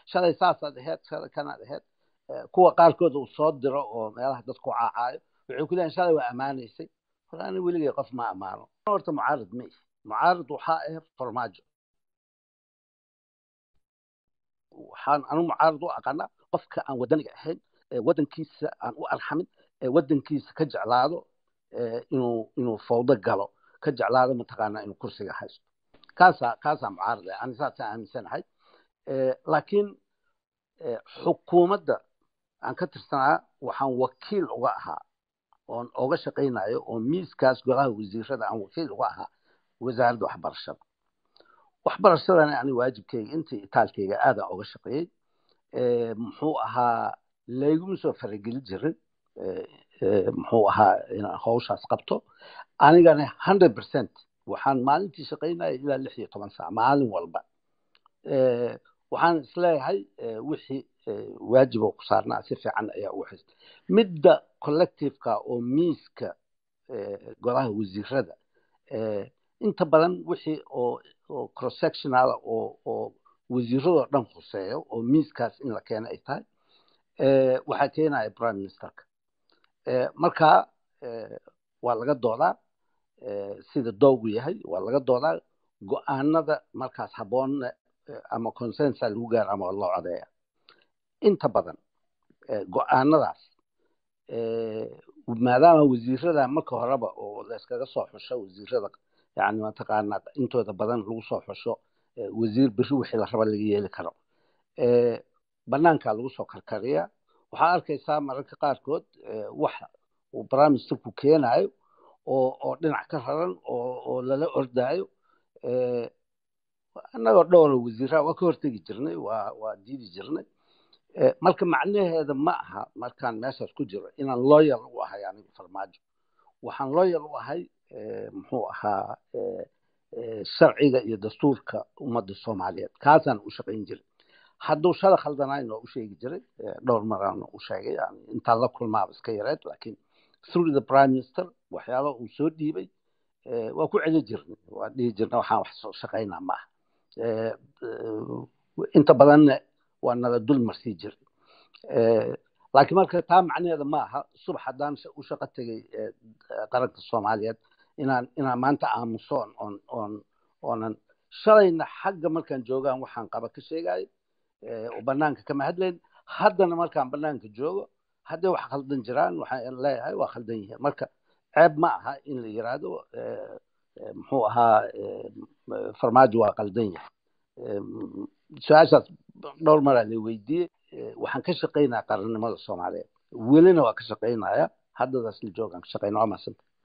shalay saasaad aheyd shalay kanaad aheyd kuwa qaarkood uu soo diro oo meelaha dadku caacaayo waxay ku leeyihin shalay waa ammaanaysay hor ani weligay qof ma ammaano horta mucaarad ma ihi mucaarad waxaa ah farmaajo waxaan anu mucaarad u aqaanaa qofka aan wadaniga ahayn waddankiisa aan u arxamin waddankiisa ka jeclaado inuu inuu fawdo galo ka jeclaado mataqaanaa inuu kursiga haysto kaasaa kaasaa mucaarad ah ani saasaan aaminsanahay laakiin xukuumadda aan ka tirsanaa waxaan wakiil uga ahaa oon oga shaqaynayo oo miiskaas golaha wasiirada aan wakiil uga ahaa wasaaradda waxbarashada waxbarashadana ani waajibkeyga intii itaalkeyga aadaan oga shaqeeyey muxuu ahaa layguma soo farageli jirin muxuu ahaa inaan hawshaas qabto anigana hundred percent waxaan maalintii shaqaynaya ilaa lix iyo toban saac maalin walba waxaan isleeyahay wixii waajiboo ku saarnaa si fiican ayaa u haysta midda collectiveka oo miiska golaha wasiirada inta badan wixii oo oo cross sectional oo oo wasiiradoo dhan khuseeyo oo miiskaas in la keeno ay tahay waxaa keenaya prime ministerka marka waa laga doodaa sida doogu yahay waa laga doodaa go-aanada markaas habboonna ama consensa lagu gaaro ama loo codeeya inta badan go-aanadaas maadaama wasiirada marka horeba oo layskaga soo xusho wasiirada yani mataqaanaa intooda badan lagu soo xusho wasiir beri wixii la raba laga yeeli karo banaankaa lagu soo karkariya waxaa arkaysaa mararka qaarkood wax uu prime ministerku keenayo oo oo dhinac ka raran oo oo lala ordaayo annagoo dhowra wasiiraha waa ka hortegi jirnay waa waa diidi jirnay marka macnaheeda ma aha markaan meeshaas ku jiro inaan loyal u ahay anigu farmaajo waxaan loyal u ahay muxuu ahaa sharciga iyo dastuurka ummadda soomaaliyeed kaasaan u shaqayn jiray hadduu shala khaldanayn oo u sheegi jiray dhowr maraan u sheegay yani intaan la kulmaaba iska yareed laakiin through the prime minister waxyaaba uu soo dhiibay waa ku celi jirnay waa dhihi jirnay waxaan wax soo shaqaynaa ma aha inta badanna waa nala dul marsii jiray laakiin marka taa macnaheeda ma aha subax haddaan u shaqo tegay qaranka soomaaliyeed inaan inaan maanta aamusoon oon oon oonan shalayna xagga markaan joogaan waxaan qaba ka sheegayo oo banaanka kama hadlayn haddana markaan banaanka joogo hadday wax khaldan jiraan waxaan leeyahay waa khaldan yihiin marka ceeb ma aha in la yiraahdo muxuu ahaa farmaajo waa khaldan yahay su-aashaas dhowr maraa la weydiiyey waxaan ka shaqaynaya qarannimada soomaaliyeed welina waa ka shaqaynaya haddadaas la joogaan ka shaqayna waa maasanta